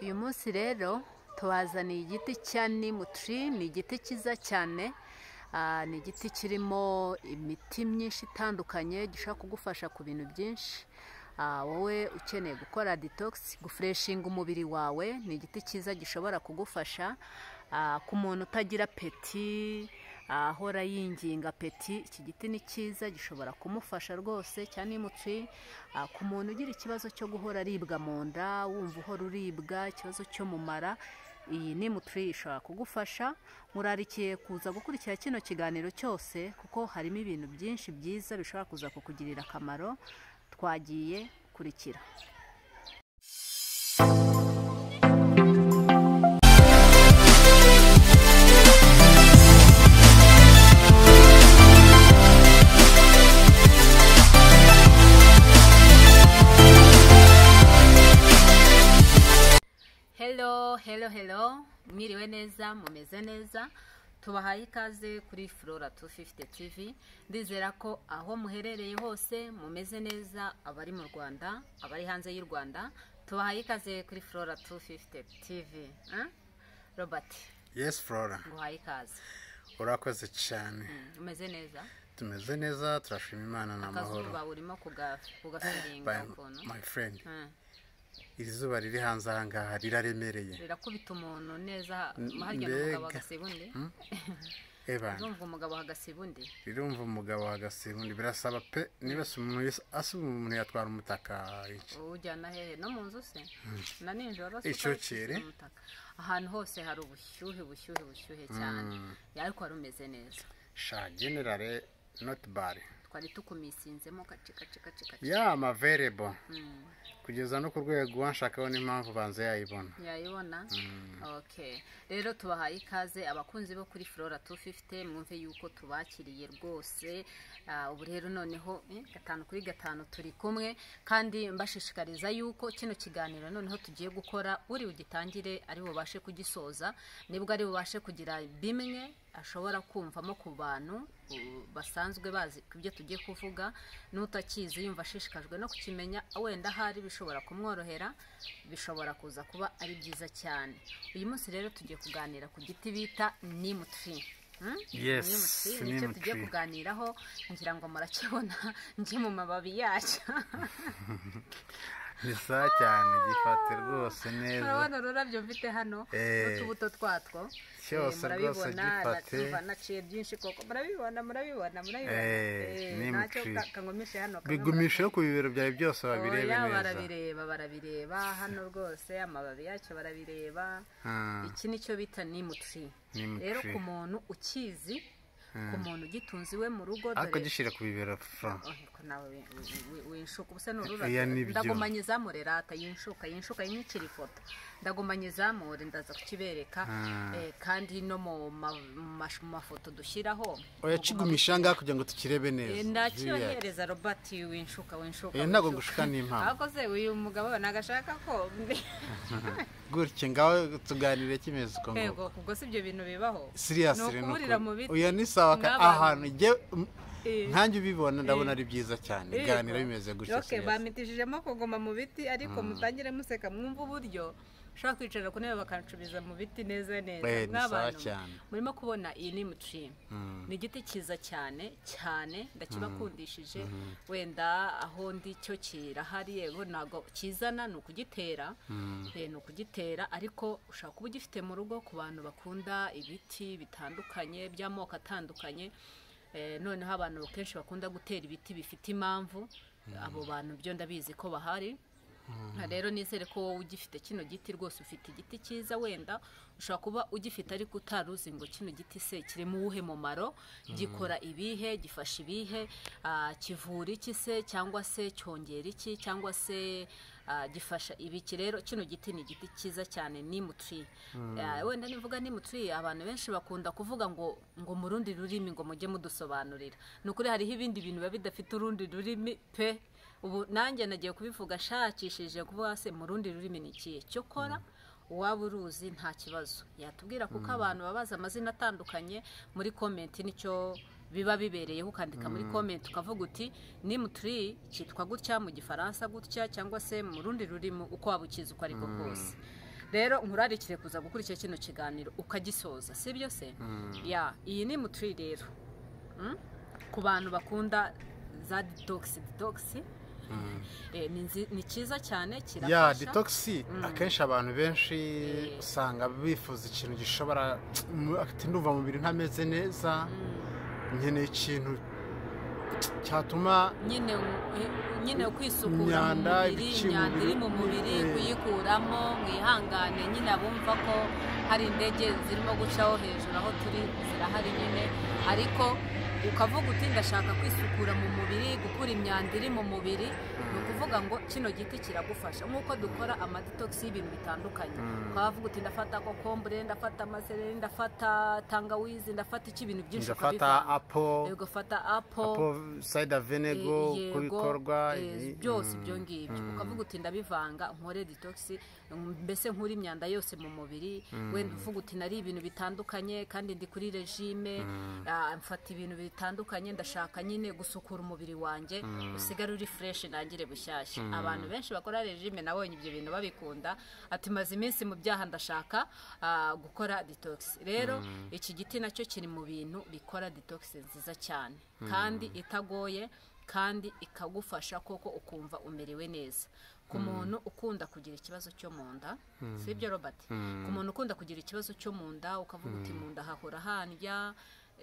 uyu munsi rero tubazaniye igiti cya nimutiri ni igiti cyiza cyane ni igiti kirimo imiti myinshi itandukanye gishobora kugufasha ku bintu byinshi wowe ukeneye gukora ditogisi gufureshinga umubiri wawe ni igiti cyiza gishobora kugufasha ku muntu utagira peti ahora yinginga peti iki giti ni cyiza gishobora kumufasha rwose cyane nimutiri ku muntu ugira ikibazo cyo guhora aribwa mu nda wumva uhora uribwa ikibazo cyo mu mara iyi nimutiri ishobora kugufasha murarikiye kuza gukurikira kino kiganiro cyose kuko harimo ibintu byinshi byiza bishobora kuza kukugirira akamaro twagiye kurikira hello hello hello mwiriwe neza mumeze neza tubahaye ikaze kuri flora 250 tv ndizera ko aho muherereye hose mumeze neza abari mu rwanda abari hanze y'u rwanda tubahaye ikaze kuri flora 250 tv eh? robert yes flora nguhaye ikaze urakoze cyane Mm, umeze neza tumeze neza turashima imana ni amahoro akazuba urimo kuga- kugafiringa By- ukuntu my friend Mm, iri zuba riri hanze aha ngaha riraremereye rirakubita umuntu neza M- harya n'umugabo mbega. hagasiba undi eba urumva umugabo hagasiba undi rirumva umugabo hagasibundi birasaba pe niba si umuntu wese- asi umuntu yatwara umutaka iki ujyana hehe no mu nzu se na nijoro Icokere. umutaka ahantu hose hari ubushyuhe ubushyuhe ubushyuhe cyane Ya, ariko wari umeze neza sha generale not bad twari tukumisinzemo gace gace gace gace ya ama available Mm, kugeza no ku rwego wanshakaho n'impamvu banza yayibona yayibona okay rero tubahaye ikaze abakunzi bo kuri flora 250 mwumve yuko tubakiriye rwose Ah, ubu rero noneho eh, gatanu kuri gatanu turi kumwe kandi mbashishikariza yuko kino kiganiro noneho tugiye gukora uri ugitangire ari bubashe kugisoza nibwo ari bubashe kugira bimwe ashobora kumvamo ku bantu u- basanzwe bazi ibyo tugiye kuvuga n'utakizi yumva ashishikajwe no kukimenya wenda ahari bishobora kumworohera bishobora kuza kuba ari byiza cyane uyu munsi rero tugiye kuganira ku giti bita nimutiri Hmm? Yes, Nimutiri, nicyo tugiye nimutiri. kuganiraho ngira ngo murakibona njye mu mababi yacyo ni saa cyane gifate rwose neza urabona ururabyo mfite hano Eh. n'utubuto twatwo Cyose Eh, rwose gifate. na- naciye byinshi koko murabibona murabibona murabibona Eh, Eh, ni ntacyo muci. ka- kangumishe hano kamwe bigumisheho ku bibero byawe byose babirebe Oya, neza barabireba barabireba hano rwose amababi yacyo barabireba Ah, iki nicyo bita nimutiri Nimutiri. rero ku muntu ukizi ku muntu ugitunze iwe mu rugo ariko dore- gishyira ku bibero fura Ohe, ko nawe wi- wi- wi- winshuka ubu se Oya, n'ururabyo nibyo. ndagumanye izamure rata yinshuka yinshuka yinyicira ifoto ndagumanye izamure ndaza kukibereka Ah. eh, kandi no mu ma- mu mash- mu mafoto dushyiraho uyakigumisha ngaha kugira ngo tukirebe Eh, neza Viriya. ndakiyohereza robert winshuka winshuka Eh, ntabwo winshuka. gushuka ni impamo. ahubwo se uyu mugabo nagashaka ko gutya ngaho tuganire kimeze uko nguko yego ubwo si ibyo bintu bibaho siriya Ni siri ukuburira mu biti uya ni sawa ka- n'abantu. ahantu jye m- Eh. nkanjye ubibona ndabona ari byiza cyane Yego. biganira bimeze gutya Okay, siriya bamitishijemo kuguma mu biti ariko mutangire museka mwumva uburyo ushobora kwicara ku ntebe bakancubiza mu biti neza neza Eh, ni sawa Mw'abantu, cyane. murimo kubona iyi ni mucima ni igiti cyiza cyane cyane ndakibakundishije wenda aho ndi cyo kirahari yewe ntabwo kizana ni ukugitera Eh, ni ukugitera ariko ushobora kuba ugifite mu rugo ku bantu bakunda ibiti bitandukanye by'amoko atandukanye Eh, noneho abantu kenshi bakunda gutera ibiti bifite impamvu abo bantu byo ndabizi ko bahari Aha rero nizere ko wowe ugifite kino giti rwose ufite igiti cyiza wenda ushobora kuba ugifite ariko utari uzi ngo kino giti se kirimo uwuhe mumaro gikora ibihe gifasha ibihe ah, kivura iki se cyangwa se cyongera iki cyangwa se ah, gifasha ibiki rero kino giti ni igiti cyiza cyane ni mutiri wenda nivuga ni mutiri abantu benshi bakunda kuvuga ngo ngo mu rundi rurimi ngo mujye mudusobanurira ni ukuri hariho ibindi bintu biba bidafite urundi rurimi pe ubu nanjye nagiye kubivuga nshakishije kuvuga se mu rundi rurimi ni ikihe cyo kora uwaba uruzi nta kibazo yatubwira kuko abantu baba bazi amazina atandukanye muri komenti nicyo biba bibereyeho ukandika muri komenti ukavuga uti nimutiri cyitwa gutya mu gifaransa gutya cyangwa se mu rundi rurimi uko waba ukizi uko ariko kose rero nkurarikire kuza gukurikira kino kiganiro ukagisoza si byo se ya iyi ni mutiri rero Mm? ku bantu bakunda za detox detox Eh, ni nzi- ni cyiza cyane ya kirafasha detogisi akenshi abantu benshi usanga bifuza ikintu gishobora ati ndumva mu mubiri ntameze neza nkeneye ikintu cyatuma nyine u- nyine kwisukura mu Imyanda, mubiri ibice mu imyanda iri mu mubiri, mubiri eh. kuyikuramo mwihangane nyine abumva ko hari indege zirimo gucaho hejuru aho turi zirahari nyine ariko ukavuga uti ndashaka kwisukura mu mubiri gukura imyanda iri mu mubiri ni ukuvuga ngo kino giti kiragufasha nk'uko dukora amadetogisi y'ibintu bitandukanye ukaba wavuga uti ndafata kokombure ndafata amasereri ndafata tangawizi ndafata iki ibintu byinshi ngafata ukabivanga. apo Eh, ugafata apo apo sayida venego Eh, uko bikorwa eh, ibi, byose mm, ibyo ngibyo ukavuga uti ndabivanga nkore detox mbese nkure imyanda yose mu mubiri wenda uvuga uti nari ibintu bitandukanye kandi ndi kuri regime ah, mfata ibintu bitandukanye ndashaka nyine gusukura umubiri wanjye usigare uri fresh ntangire bushyashya abantu benshi bakora regime nabonye ibyo bintu babikunda ati maze iminsi mu byaha ndashaka ah, gukora detox rero iki giti nacyo kiri mu bintu bikora detox nziza cyane kandi itagoye kandi ikagufasha koko ukumva umerewe neza ku muntu ukunda kugira ikibazo cyo mu nda si byo robert ku muntu ukunda kugira ikibazo cyo mu nda ukavuga uti mu nda hahora handya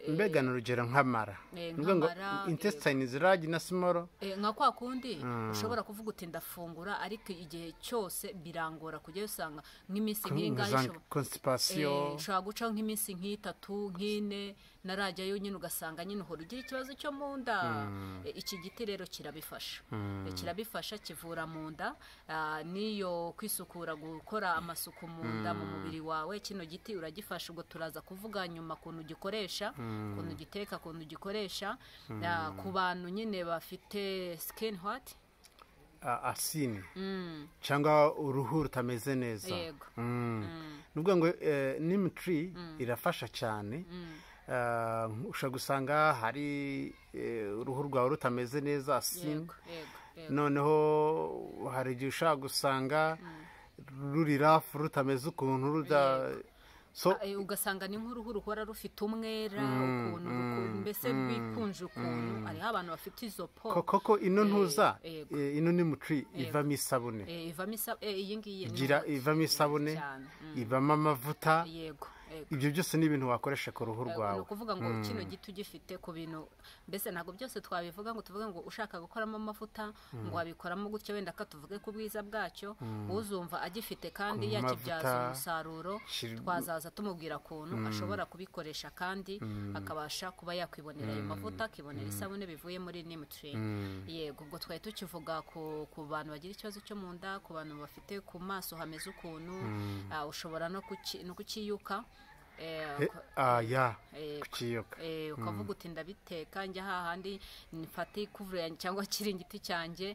eh, mbega ni urugero nk'amara eh, ni ukuvuga ngo nk'amara, eh, intesitayini ziragi na simoro eh, nka kwa kundi ushobora kuvuga uti ndafungura ariko igihe cyose birangora kujyayo usanga nk'iminsi nk'ingahe za ishobora- Eh, konsipasiyo ushobora gucaho nk'iminsi nk'itatu nk'ine narajyayo nyine ugasanga nyine uhora ugira ikibazo cyo mu nda Eh, iki giti rero kirabifasha Eh, kirabifasha kivura mu nda ah, n'iyo kwisukura gukora amasuku mu nda mu mubiri wawe kino giti uragifasha ubwo turaza kuvuga nyuma kuntu gikoresha kuntu giteka kuntu gikoresha Ah, ku bantu nyine bafite skin hot a- asini cyangwa uruhu rutameze neza Yego. Mm. ni ukuvuga ngo eh, neem tree irafasha cyane Ah, ushobora gusanga hari eh, uruhu rwawe rutameze neza asini yego yego yego noneho hari igihe ushobora gusanga ruri rafu rutameze ukuntu ruda so Eh, ugasanga ni nk'uruhu ruhora rufite umwera ukuntu ruku- mbese rwikunje ukuntu hariho abantu bafite izo po ko- koko ino ntuza yego. eh, ino ni mutri ivamo isabune Eh, ivamo isa eh, iyi ngiyi ni igira umuti. ivamo isabune cyane. ivamo amavuta yego yego ibyo byose ni ibintu wakoresha ku ruhu ni rwawe ukuvuga ngo kino giti ugifite ku bintu mbese ntabwo byose twabivuga ngo tuvuge ngo ushaka gukoramo amavuta ngo wabikoramo gutyo wenda ka tuvuge ku bwiza bwacyo uzumva agifite kandi Ku yakibyaza mavuta, umusaruro shir- twazaza tumubwira ukuntu ashobora kubikoresha kandi akabasha kuba yakwibonera ayo mavuta akibonera isabune bivuye muri nimutiri yego ubwo twari tukivuga ku ku bantu bagira ikibazo cyo mu nda ku bantu bafite ku maso hameze ukuntu ah, ushobora no kuki- no kukiyuka eh, Eh, ah, ya eh, kukiyoka eh, ukavuga uti ndabiteka njya hahandi mfate ikuvure yanjye cyangwa ikiringiti cyanjye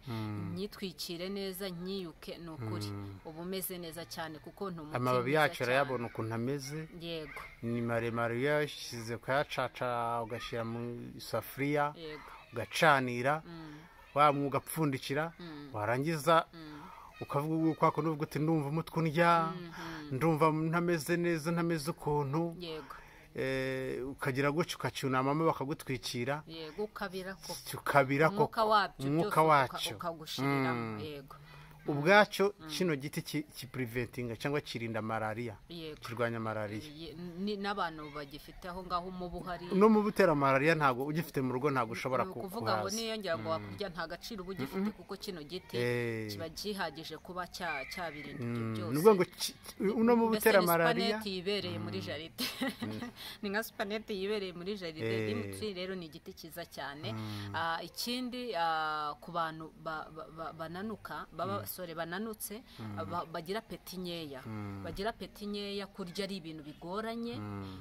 nyitwikire neza nyiyuke ni ukuri uba umeze neza cyane kuko ni umuti amababi mwiza yacu cyane. urayabona ukuntu ameze yego ni maremare iyo uyashyize ukayacaca ugashyira mu isafuriya yego ugacanira wa mwuga upfundikira warangiza ukavuga ubu kwako n'ubwo uti ndumva umutwe undya ndumva ntameze neza ntameze ukuntu yego Eh, ukagira gutya ukacyunamamo bakagutwikira yego ukabira koko ukabira ko umwuka wabyo umwuka byose wacyo uka- ukagushiriramo yego ubwacyo kino giti ki- kipuriventinga cyangwa kirinda malariya yego kirwanya malariya Ye- ni- n'abantu bagifite aho ngaho umubu hari no mu butera malariya ntabwo ugifite mu rugo ntabwo ni ushobora ku- ukuvuga ngo kuhaza niyongera ngo wakurya nta gaciro uba ugifite kuko kino giti Eh. kiba gihagije kuba cya- cyabirinda ibyo Mm, byose ni ukuvuga ngo ki- uno mu Mbese butera ni malariya supaneti yibereye muri jaride ni nka supaneti yibereye muri jaride Eh. imutsi rero ni igiti cyiza cyane Ah, ikindi ah, ku bantu ba- ba- ba- bananuka baba abasore bananutse ba- bagira peti nkeya bagira peti nkeya kurya ari ibintu bigoranye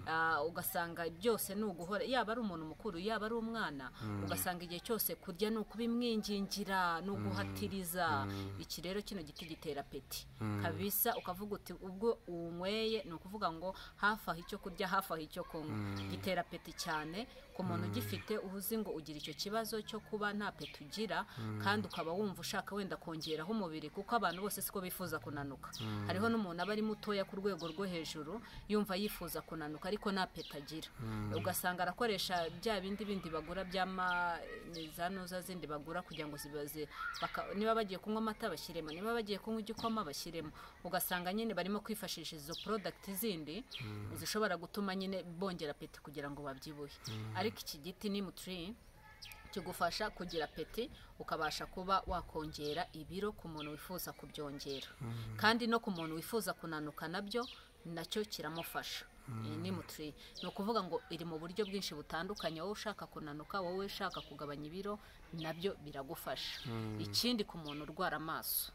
Ah, ugasanga byose ni uguhora yaba ari umuntu mukuru yaba ari umwana ugasanga igihe cyose kurya ni ukubimwingingira ni uguhatiriza iki rero kino giti gitera peti kabisa ukavuga uti ubwo uwunyweye ni ukuvuga ngo hafi aho icyo kurya hafi aho icyo kunywa gitera peti cyane ku muntu ugifite uba uzi ngo ugira icyo kibazo cyo kuba nta peti ugira kandi ukaba wumva ushaka wenda kongeraho umubiri kuko abantu bose siko bifuza kunanuka hariho n'umuntu aba ari mutoya ku rwego rwo hejuru yumva yifuza kunanuka ariko nta peti agira ugasanga arakoresha bya bindi bindi bagura by'ama ni za noza zindi bagura kugira ngo zibaze baka- niba bagiye kunywa amata bashyiremo niba bagiye kunywa igikoma bashyiremo ugasanga nyine barimo kwifashisha izo porodagiti zindi zishobora gutuma nyine bongera peti kugira ngo babyibuhe ariko iki giti ni mutiri kigufasha kugira peti ukabasha kuba wakongera ibiro ku muntu wifuza kubyongera kandi no ku muntu wifuza kunanuka nabyo nacyo kiramufasha Iyi ni mutiri ni ukuvuga ngo iri mu buryo bwinshi butandukanye wowe ushaka kunanuka wowe ushaka kugabanya ibiro nabyo biragufasha ikindi ku muntu urwara amaso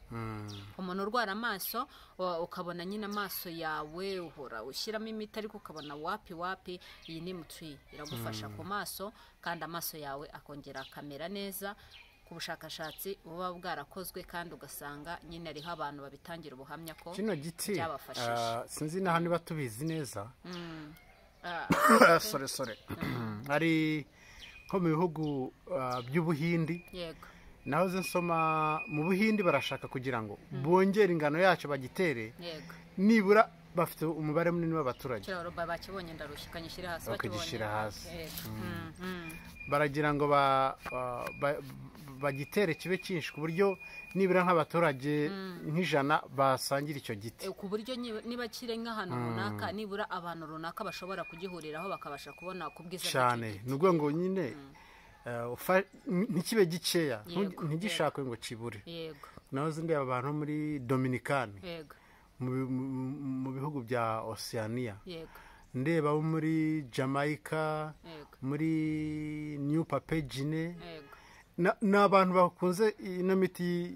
umuntu urwara amaso wa- ukabona nyine amaso yawe uhora ushyiramo imiti ariko ukabona wapi wapi iyi ni mutiri iragufasha ku maso kandi amaso yawe akongera akamera neza ku bushakashatsi buba bwarakozwe kandi ugasanga nyine hariho abantu babitangira ubuhamya ko kino giti Byabafashije. ah, sinzi n'aho niba tubizi neza Ah, sore sore ari nko mu bihugu ah, by'ubuhindi yego naho ze nsoma mu buhindi barashaka kugira ngo bongere ingano yacyo bagitere yego nibura bafite umubare munini w'abaturage kiriya roba bakibonye ndarushye kanyishyire hasi Bakagishira bakibonye hasi. Yego. Mm, mm. baragira ngo ba- ah, ba- bagitere kibe cyinshi ku buryo nibura nk'abaturage nk'ijana basangira icyo giti E, ku buryo niba- niba kiri nk'ahantu runaka nibura abantu runaka bashobora kugihuriraho bakabasha kubona ku bwiza bw'icyo cyane giti. ni ukuvuga ngo nyine eh, ufa- ntikibe gikeya Yego, ntu- ntigishakwe ngo kibure yego naho zindi abantu bo muri dominikani yego mu bi- mu- mu- mu bihugu bya osiyaniya yego ndeba abo muri jamaica yego muri new papegine yego ni abantu bakunze ino miti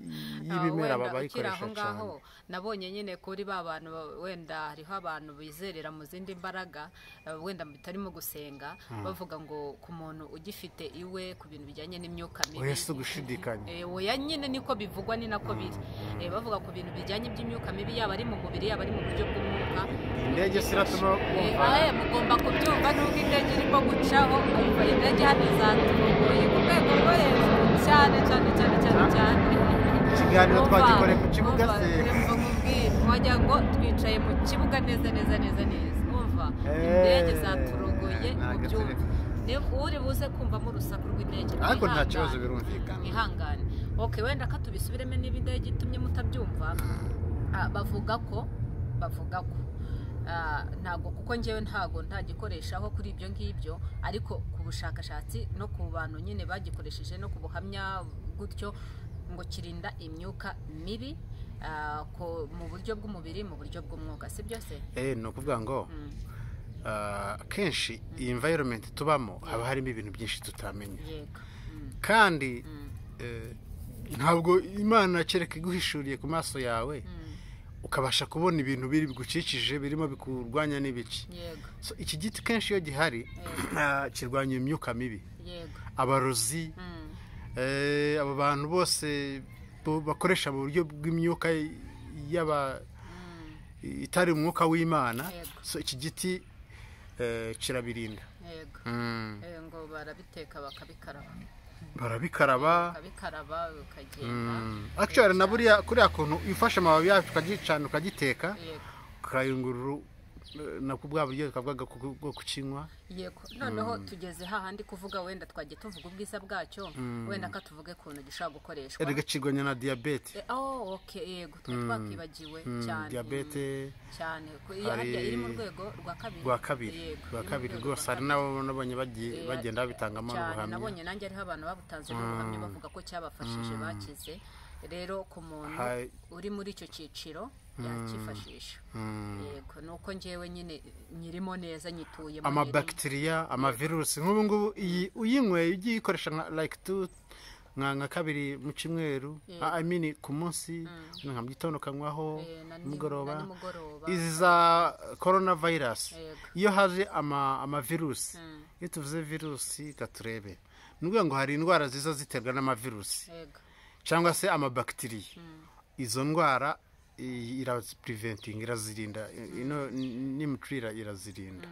Ah, y'ibimera wenda bayikoresha ukiri aho cyane ngaho nabonye nyine kuri ba bantu ba- wenda hariho abantu bizerera mu zindi mbaraga eh, wenda bitarimo gusenga bavuga ngo ku muntu ugifite iwe ku bintu bijyanye n'imyuka mibi oya si ugushidikanya Eh, oya nyine niko bivugwa ni nako biri Eh, bavuga ku bintu bijyanye by'imyuka mibi yaba ari mu mubiri yaba ari mu buryo bw'umwuka indege si iratuma wumva Eh, eh, mugomba kubyumva n'ubwo indege irimo gucaho umva indege hano izatugoye ku rwego rwo hejuru cyane cyane cyane cyane cyane Ikiganiro Umva, twagikoreye ku kibuga umva, se. umva nkubwire, wagira ngo twicaye mu kibuga neza neza neza neza umva Eh, indege zaturogoye ntabwo mubyumve turi- ni uri buze kumvamo urusaku rw'indege ariko nta mwihangane. kibazo birumvikana mwihangane ok wenda ko tubisubiremo niba indege itumye mutabyumva Ah, bavuga ko bavuga ko Ah, ntabwo kuko njyewe ntabwo ntagikoreshaho kuri ibyo ngibyo ariko ku bushakashatsi no ku bantu nyine bagikoresheje no ku buhamya gutyo ngo kirinda imyuka mibi ah, ko- mu buryo bw'umubiri mu buryo bw'umwuka si byose Eh, ni ukuvuga ngo ah, akenshi iyi environment tubamo haba harimo ibintu byinshi tutamenya yego Mm, kandi eh, ntabwo imana kereka iguhishuriye ku maso yawe ukabasha kubona ibintu biri bigukikije birimo bikurwanya n'ibiki yego So, iki giti kenshi iyo gihari ah, kirwanya imyuka mibi yego abarozi Mm, eh, abo bantu bose bo- bakoresha mu buryo bw'imyuka y'aba itari umwuka w'imana Yego. So, iki giti eh, kirabirinda yego Mm. Eh, ngo barabiteka bakabikaraba barabikaraba ukabikaraba ukagenda akishobora na buriya kuriya kuntu ufashe amababi yacu ukagicana ukagiteka yego ukayungurura eh, nabwo bwa buryo bwaga bwo kukinywa yego noneho tugeze hahandi kuvuga wenda twagiye tuvuga ubwiza bwacyo wenda ko tuvuge ukuntu gishobora gukoreshwa erega kirwanya na diyabete Eh, oh ok yego twari twakwibagiwe cyane diyabete Mm, cyane Ku- hari- harya iri mu rwego rwa kabiri rwa kabiri Yego, rwa iri mu kabiri rwego rwose rwa hari n'abo nabonye bagiye- Eh, bagenda babitangamo cyane n'ubuhamya nabonye nanjye ariho abantu babutanze n'ubuhamya bavuga ko cyabafashije bakize rero ku muntu Hai. uri muri icyo cyiciro yakifashisha yego ni uko njyewe nyine nyirimo neza nyituyemo nyirimo. amabakitiriya amavirusi nk'ubu ngubu iyi uyinyweye ugiye uyikoresha nka like tu nka nka kabiri mu cyumweru Yeah. i mean ku munsi nka mu gitondo kanywaho Eh, na ni- na nimugoroba nimugoroba. izi za korona vayirasi Yego. iyo haje ama amavirusi iyo tuvuze virusi reka turebe ni ukuvuga ngo hari indwara ziza ziterwa n'amavirusi yego cyangwa se amabakitiriya izo ndwara i- irapuriventinga irazirinda i- ino n'imiturire irazirinda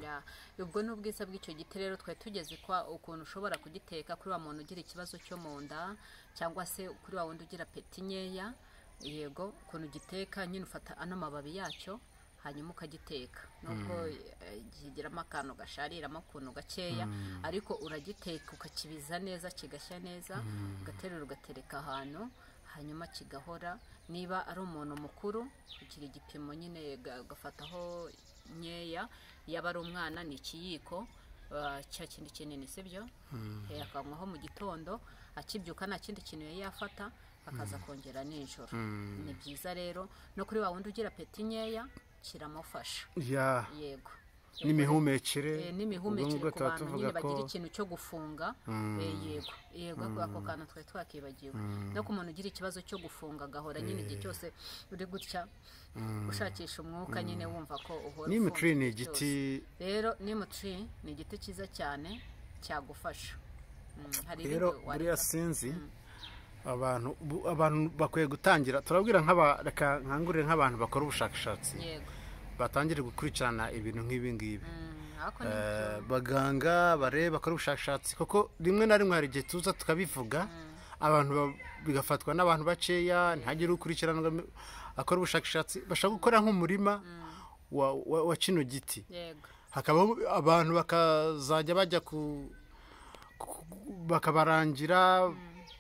Ya. ubwo ni ubwiza bw'icyo giti rero twari tugeze kwa ukuntu ushobora kugiteka kuri wa muntu ugira ikibazo cyo mu nda cyangwa se kuri wa wundi ugira peti nkeya yego ukuntu ugiteka nyine ufata ano mababi yacyo hanyuma ukagiteka nubwo eh, kigiramo akantu gashariramo ukuntu gakeya ariko uragiteka ukakibiza neza kigashya neza ugaterura ugatereka ahantu hanyuma kigahora niba ari umuntu mukuru kugira igipimo nyine ga- ugafataho nkeya yaba ari umwana ni ikiyiko ah, cya kindi kinini sibyo Eh, akanywaho mu gitondo akibyuka nta kindi kintu yari yafata akaza kongera nijoro ni byiza rero no kuri wa wundi ugira peti nkeya kiramufasha ya yego Eh, n'imihumekere ubwo n'imihumekere ngubwo ku tuba bantu tuvuga nyine ko bagira ikintu cyo gufunga eh, yego yego ako- ako kantu twari twakibagiwe no ku muntu ugira ikibazo cyo gufunga agahora nyine igihe cyose uri gutya ushakisha umwuka nyine wumva ko uhora n'imiturire ufunze ni igihe igiti cyose. rero nimutri ni igiti cyiza cyane cyagufasha Mm, hari rero ibindi wareka. buriya sinzi abantu bu- abantu bakwiye gutangira turabwira nk'aba reka nkangurire nk'abantu bakora ubushakashatsi yego batangire gukurikirana ibintu nk'ibi ngibi Mm, ariko ni byo. Eh, baganga barebe bakora ubushakashatsi kuko rimwe na rimwe hari igihe tuza tukabivuga abantu ba- bigafatwa n'abantu bakeya ntihagire ukurikiranwa m- akora ubushakashatsi bashaka gukora nk'umurima wa, wa, wa kino giti yego hakabaho abantu bakazajya bajya ku ku- bakabarangira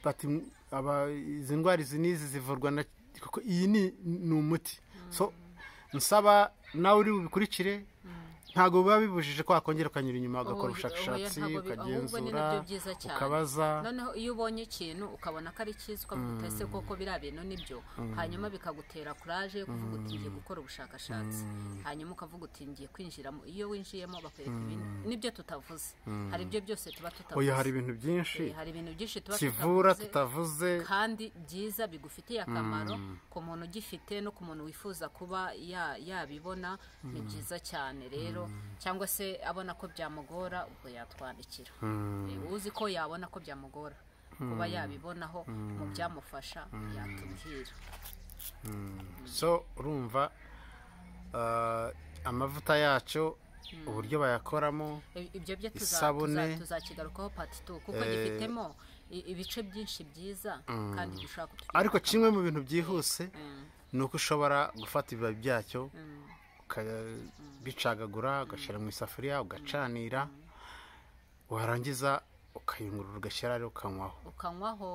bati aba- izi ndwara izi n'izi zivurwa na kuko iyi ni ni umuti so nsaba nawe uri bubikurikire ntabwo biba bibujije ko wakongera ukanyura inyuma Oya, ugakora ubushashakatsi oya, ntabwo bi- ahubwo ni nabyo ukagenzura byiza cyane. ukabaza noneho iyo ubonye ikintu ukabona ko ari cyiza ukavuga ese koko biriya bintu nibyo hanyuma bikagutera kuraje yo kuvuga uti ngiye gukora ubushakashatsi hanyuma ukavuga uti ngiye kwinjiramo iyo winjiyemo bakwereka ibintu nibyo tutavuze hari ibyo byose tuba tutavuze oya hari ibintu byinshi Eh, hari ibintu byinshi tuba kivura tutavuze tutavuze kandi byiza bigufitiye akamaro ku muntu ugifite no ku muntu wifuza kuba ya- yabibona ni byiza cyane rero cyangwa se abona ko byamugora ubwo yatwandikira Eh, uzi ko yabona ko byamugora kuba yabibonaho mu byamufasha yatubwira so urumva ah, amavuta yacyo uburyo bayakoramo I- ibyo byo tuza- Isabune. tuza- tuzakigarukaho pati tu kuko gifitemo i- ibice byinshi byiza kandi dushobora kutugirira ariko akamaro. kimwe mu bintu byihuse Mm, ni uko ushobora gufata ibibabi byacyo mm, ukabicagagura ugashyira mu isafuriya ugacanira warangiza ukayungurura ugashyira rero ukanywaho ukanywaho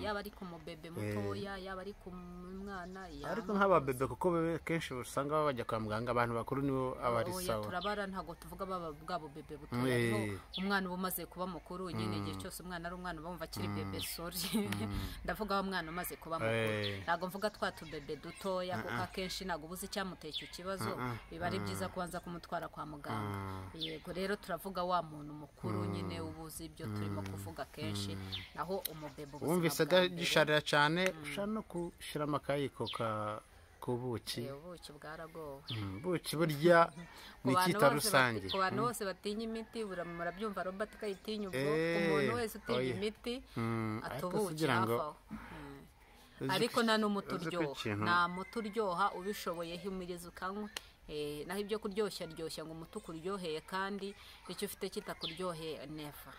yaba ari ku mubebe mutoya yaba ari ku mwana yaba- ariko nk'ababebe kuko bebe kenshi usanga baba bajya kwa muganga abantu bakuru nibo aba ari Oya, sawa turabara ntabwo tuvuga baba bwa bubebe butoya Eh. ariho umwana uba umaze kuba mukuru nyine igihe cyose umwana ari umwana bumva akiri bebe sori ndavuga wa mwana umaze kuba mukuru Eh. ntabwo mvuga twa tubebe dutoya kuko akenshi ntabwo ubuze icyamuteye icyo kibazo biba ari byiza kubanza kumutwara kwa muganga yego rero turavuga wa muntu mukuru nyine uba uzi ibyo turimo kuvuga kenshi naho umubebe ubuzima wumvise bwa mbere- gisharira cyane ushobora no gushyira amakayiko ka- ku buki Eh, ubuki bwaragowe Mm, buki burya Ku ni bantu icyita bose rusange bati- ku bantu bose batinya imiti bura- murabyumva robert ko ayitinya ubwo Eh, umuntu wese utinya oya. imiti Mm, ariko atubuki sugira ngo hafi aho Mm. ariko nta n'umuti uzi ko uryoha ikintu- nta muti uryoha ubishoboye himiriza ukanywa Eh, naho ibyo kuryoshya ryoshya ngo umutuku uryoheye kandi icyo ufite kitakuryoheye neva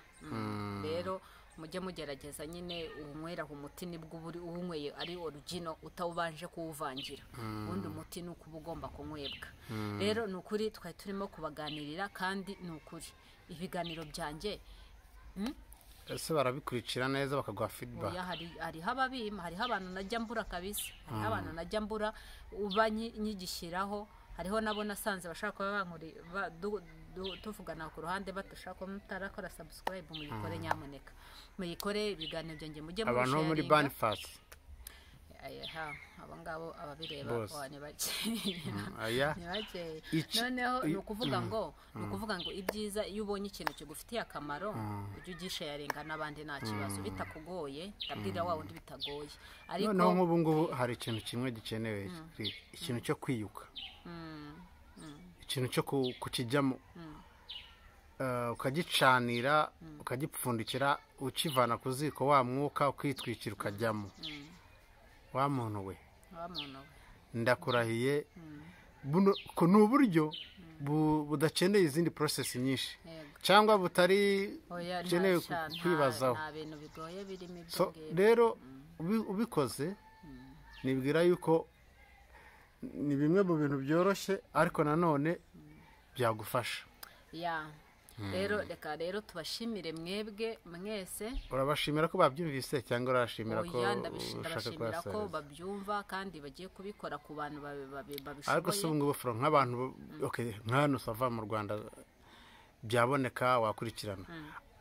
rero mujye mugerageza nyine uwunywera umuti nibwo uba uri- uwunyweye ari origino utawubanje kuwuvangira ubundi umuti ni uko uba ugomba kunywebwa rero ni ukuri twari turimo kubaganirira kandi ni ukuri ibiganiro byanjye ese barabikurikira neza bakaguha feedback oya hari hariho ababima hariho abantu najya mbura kabisa hariho abantu najya mbura uba nyi- nyigishyiraho hariho nabo nasanze bashaka kuba bankuri ba- du- du- tuvugana ku ruhande batushaka ko mutarakora subscribe muyikore nyamuneka muyikore ibiganiro byanjye mujye abantu bo muri sharinga. banifasi aha abo ngabo ababireba Bose. wa, ni bakeya aya ni bakeya Iki- noneho i- ni ukuvuga ngo ni ukuvuga ngo ibyiza iyo ubonye ikintu kigufitiye akamaro ujye ugishayarenga n'abandi nta kibazo bitakugoye ndabwira wa wundi bitagoye ariko noneho nk'ubu ngubu hari ikintu kimwe gikenewe ikintu cyo kwiyuka ikintu cyo ku- kukijyamo Eh, ukagicanira ukagipfundikira ukivana ku ziko wa mwuka ukitwikira ukajyamo wa muntu we wa muntu we ndakurahiye buno ku ni uburyo bu- budakeneye izindi porosesi nyinshi yego cyangwa butari oya nta bukeneye ku- sha- nta- kwibazaho nta bintu bigoye birimo ibyo So, ngibyo. rero ubi- ubikoze nibwira yuko ni bimwe mu bintu byoroshye ariko nanone byagufasha ya rero reka rero tubashimire mwebwe mwese urabashimira ko babyumvise cyangwa urabashimira ko oya ndabishi- ushaka ndabashimira ko kuhasereza babyumva kandi bagiye kubikora ku bantu babi- babi- ariko si ubu babishoboye ngubu foro nk'abantu bo- okay, nk'ahantu usava mu rwanda byaboneka wakurikirana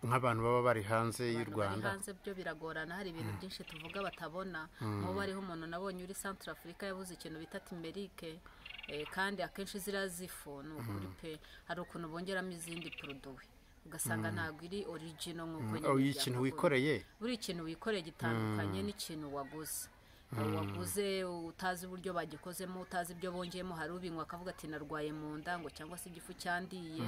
nk'abantu baba bari hanze y'u Abantu bari rwanda hanze byo biragorana hari ibintu byinshi tuvuga batabona nk'ubu hariho umuntu nabonye uri santara afurika yabuze ikintu bita timerike eh, kandi akenshi ziriya zifu ni ukuri pe hari ukuntu bongeramo izindi poroduwi ugasanga ntabwo iri origino nk'uko nyine Oh, iyi kintu byakagombye. wikoreye buri kintu wikoreye gitandukanye n'ikintu waguze waguze utazi uburyo bagikozemo utazi ibyo bongeyemo hari ubinywa akavuga ati narwaye mu nda ngo cyangwa se igifu cyandiye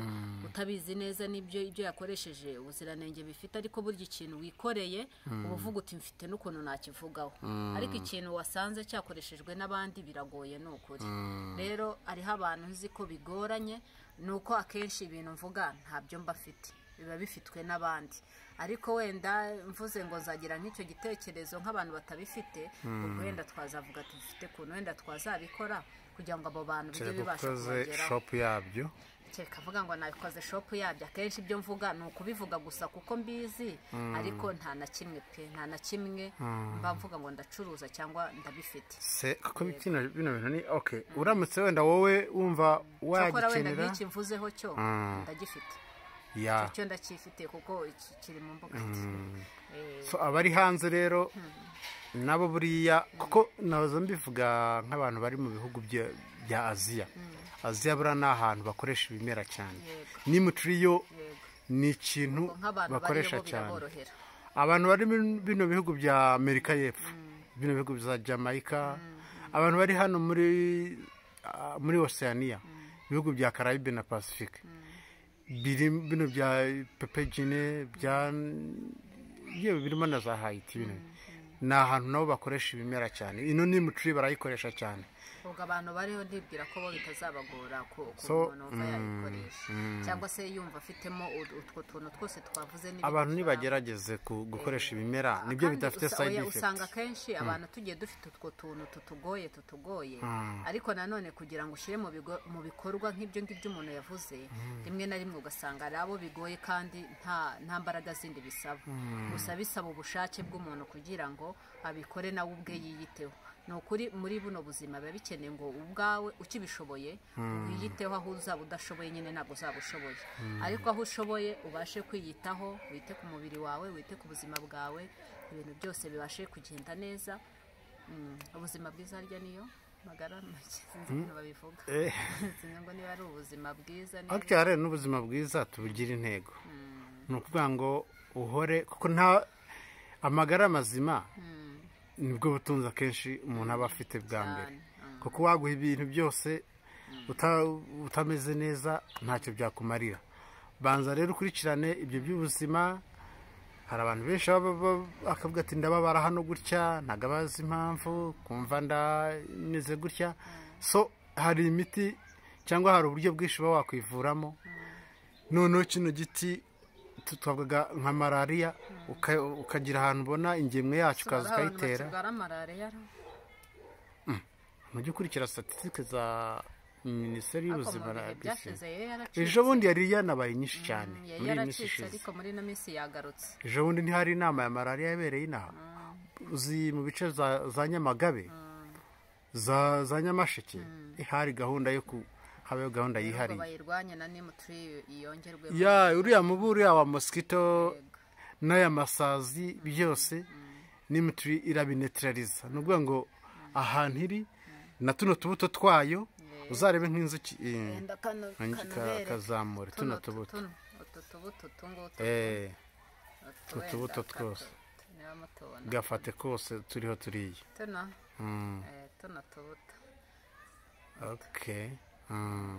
utabizi neza n'ibyo ibyo yakoresheje ubuziranenge bifite ariko burya ikintu wikoreye uba uvuga uti mfite n'ukuntu nakivugaho ariko ikintu wasanze cyakoreshejwe n'abandi biragoye ni ukuri rero hariho abantu nzi ko bigoranye ni uko akenshi ibintu mvuga ntabyo mba afite biba bifitwe n'abandi ariko wenda mvuze ngo nzagira nk'icyo gitekerezo nk'abantu batabifite ubwo wenda twazavuga ati dufite ukuntu wenda twazabikora kugira ngo abo bantu bijye kereka bibasha ukoze kubageraho shopu yabyo kereka avuga ngo nabikoze shopu yabyo akenshi ibyo mvuga ni ukubivuga gusa kuko mbizi ariko nta na kimwe pe nta na kimwe mba mvuga ngo ndacuruza cyangwa ndabifite se kuko bino bino bintu ni okay uramutse wenda wowe wumva cyakora wenda wagikenera nk'iki mvuzeho cyo ndagifite ya cyo ndakifite kuko iki kiri mu mbuga Eh, So, abari hanze rero nabo buriya kuko naza mbivuga nk'abantu bari mu bihugu bya bya aziya aziya buriya ni ahantu bakoresha ibimera cyane Yego. n'imuturiyo yego ni ikintu nk'abantu bakoresha bakoresha cyane biraborohera abantu bari muri bino bihugu bya amerika y'epfo bino bihugu bya jamaica abantu bari hano muri ah, muri oceania ibihugu bya carayibe na pacifique biri bino bya pepegine bya yewe birimo na za hayiti bino ni ahantu nabo bakoresha ibimera cyane ino ni mucuri barayikoresha cyane ubwo abantu bariho ndibwira ko bo bitazabagora ku ku So, muntu wumva yayikoresha cyangwa se yumva afitemo ut- utwo tuntu twose twavuze n'ibindi abantu twa- nibagerageze ku- gukoresha ibimera nibyo kandi bidafite usa- sayidi oya, usanga efekiti akenshi abantu tugiye dufite utwo tuntu tutugoye tutugoye ariko nanone kugira ngo ushyire mu bigo- mu bikorwa nk'ibyo ngibyo umuntu yavuze rimwe na rimwe ugasanga ari abo bigoye kandi nta nta mbaraga zindi bisaba gusa bisaba ubushake bw'umuntu kugira ngo abikore nawe ubwe yiyiteho ni ukuri muri buno buzima biba bikeneye ngo ubwawe ukibishoboye wiyiteho aho uzaba udashoboye nyine ntabwo uzaba ushoboye ariko aho ushoboye ubashe kwiyitaho wite ku mubiri wawe wite ku buzima bwawe ibintu byose bibashe kugenda neza Mm, ubuzima bwiza harya niyo magara make sinzi ukuntu babivuga sinzi ngo niba ari ubuzima bwiza niba- ariko rero n'ubuzima bwiza tubugira intego ni ukuvuga ngo uhore kuko nta amagara mazima nibwo butunzi akenshi umuntu aba afite bwa mbere Cyane, kuko waguha ibintu byose uta- utameze neza ntacyo byakumarira banza rero ukurikirane ibyo by'ubuzima hari abantu benshi baba baba- bakavuga ati ndababara hano gutya ntabwo abazi impamvu kumva ndameze gutya so hari imiti cyangwa hari uburyo bwinshi uba wakwivuramo noneho kino giti tu- twavuga nka malariya uka- ukagira ahantu ubona ingemwe yacu ukaza hari abantu ukayitera bakirwara malariya no? mujye ukurikira statisitike za minisiteri ariko y'ubuzima mu na bihe RBC. byashize yari yaracitse ejo bundi yari yanabaye nyinshi cyane yari muri iyi minsi yaracitse ishize ariko muri ino minsi yagarutse ejo bundi ntihari inama ya malariya yabereye inaha uzi mu bice za, za nyamagabe za, za nyamasheke hari gahunda yo ku habayo gahunda ahubwo yihariye bayirwanye na nimu turi iyongerwe ya uriya mubu uriya wa mosquito n'aya masazi byose n'imituri irabinetirariza ni ukuvuga ngo ahantu iri na tuno tubuto twayo uzarebe nk'inzuki eh, wenda kano nkangi- ka- kanubere kazamura tuno tubuto tuno utu tubuto utu ngutu Eh, utu utu wenda tubuto ka- twose. niba mutubona gafate kose turiho turiya tuno Mm, eh, tuno tubuto okay Mm,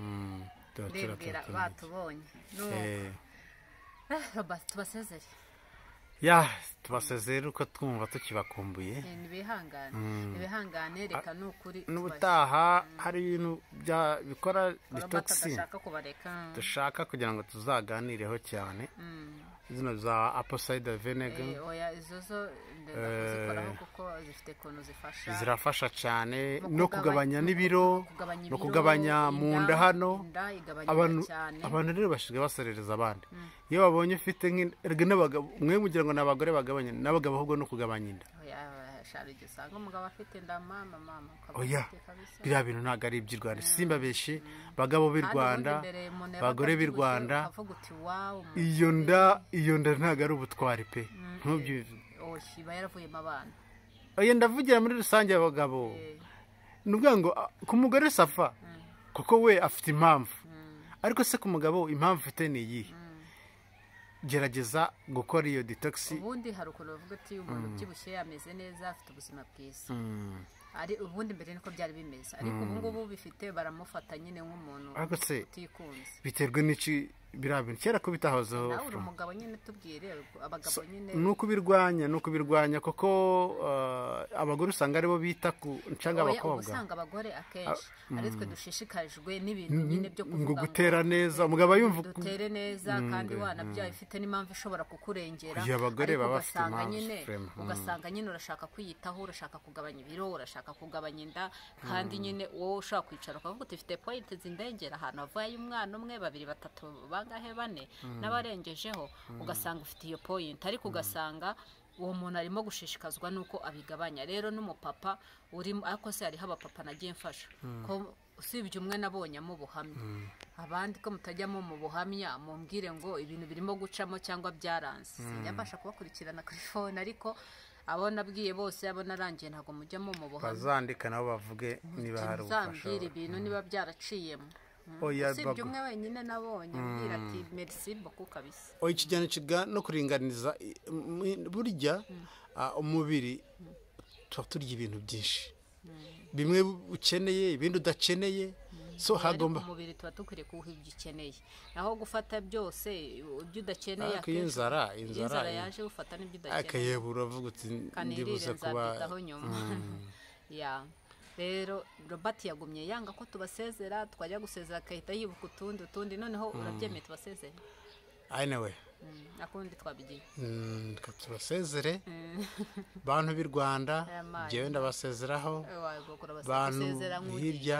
mm, tuba turiho ndibwira turiya. batubonye nuko Eh, tubasezere ya tubasezere uko twumva tukibakumbuye Eh, nibihangane nibihangane reka ni ukuri n'ubutaha hari ibintu bya bikora tubashe- detoxing badashaka kubareka dushaka kugira ngo tuzaganireho cyane Mm. izina za apple cider vinegar Eh, oya izo zo ndenda kuzikoraho kuko zifite ukuntu zifasha zirafasha cyane mu no kugabanya n'ibiro kugabanya no ibiro, kugabanya mu inda, nda hano inda igabanyuka abantu cyane abantu rero basigaye baserereza abandi iyo babonye ufite nk'in- erega n'abagabo mwe mugira ngo ni abagore bagabanya n'abagabo ahubwo no kugabanya inda oya shari igihe usanga umugabo afite inda mama mama ukaba oya ufite kabisa. biriya bintu ntabwo ari iby'i rwanda simbabeshye bagabo b'i Kandi rwanda ubundi mbere umuntu yabaga bagore b'i abyibushye, rwanda ukavuga uti wawu iyo nda iyo nda ntabwo ari ubutwari pe ntubyizi oshi iba yaravuyemo abana oya ndavugira muri rusange abagabo ni ukuvuga ngo ah, ku mugore safa kuko we afite impamvu ariko se ku mugabo impamvu ufite ni iyihe gerageza gukora iyo detox ubundi hari ukuntu bavuga uti umuntu ubyibushye yameze neza afite ubuzima bwiza ari ubundi mbere niko byari bimeze ariko ubu ngubu bifite baramufata nyine nk'umuntu ariko se utikunze biterwa n'iki biriya bintu kera ko bitahozeho nawe uri umugabo nyine tubwire abagabo nyine ni ukubirwanya ni ukubirwanya kuko ah, abagore usanga aribo bita ku ncanga Oya, uba abakobwa usanga abagore akenshi ari twe dushishikajwe n'ibintu nyine byo kuvuga ngo gutera neza umugabo yumva dutere neza kandi wanabyaye ufite n'impamvu ishobora kukurengera Iyo abagore ariko baba bafite ugasanga impamvu, nyine Frema. Mm. ugasanga nyine urashaka kwiyitaho urashaka kugabanya ibiro urashaka kugabanya inda kandi nyine wowe ushaka kwicara ukavuga uti ufite poyinti zindengera ahantu havuye umwana umwe babiri batatu bangahe bane n'abarengejeho ugasanga ufite iyo poyinti ariko ugasanga uwo muntu arimo gushishikazwa n'uko abigabanya rero n'umupapa urimo ariko se hariho abapapa nagiye mfasha ko usibye umwe nabonye amubuhamya abandi ko mutajyamo mu buhamya mumbwire ngo ibintu birimo gucamo cyangwa byaranze sinabasha kubakurikirana kuri fone ariko abo nabwiye bose abo narangiye ntabwo mujyamo mu buhamya bazandika nabo bavuge niba hari ubufasha muzambwira ibintu niba byaraciyemo Mm. Oya, usibye bagu- umwe wenyine nabonye ambwira ati merci beaucoup kabisa oya ikijyana kiga no kuringaniza i- m- m- burya ah, umubiri tuba turya ibintu byinshi bimwe ukeneye ibindi udakeneye so hagomba ariko umubiri tuba dukwiriye kuwuha ibyo ukeneye naho gufata byose ibyo udakeneye ariko iyo akenshi- inzara iyo inzara inzara yaje gufata n'ibyo udakeneye akayebo uravuga uti kanirire ndibuze kuba nzabyigaho nyuma ya rero robert yagumye yanga ko tubasezera twajya gusezera agahita yibuka utundi utundi noneho urabyemeye tubasezere anyway akundi twabigiye mm, reka tubasezere bantu b'i rwanda Aya mazi. jyewe ndabasezeraho Bantu hirya.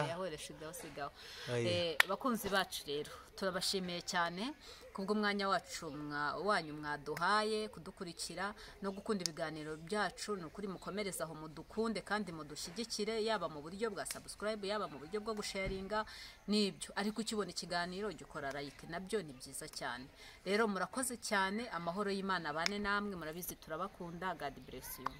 Aye. bakunzi bacu rero turabashimiye cyane kubw'umwanya wacu mwa- wanyu mwaduhaye kudukurikira no gukunda ibiganiro byacu ni ukuri mukomereze aho mudukunde kandi mudushyigikire yaba mu buryo bwa subscribe yaba mu buryo bwo gusharinga n'ibyo ariko ukibona ikiganiro jya ukora like nabyo ni byiza cyane rero murakoze cyane amahoro y'imana abane namwe murabizi turabakunda god bless you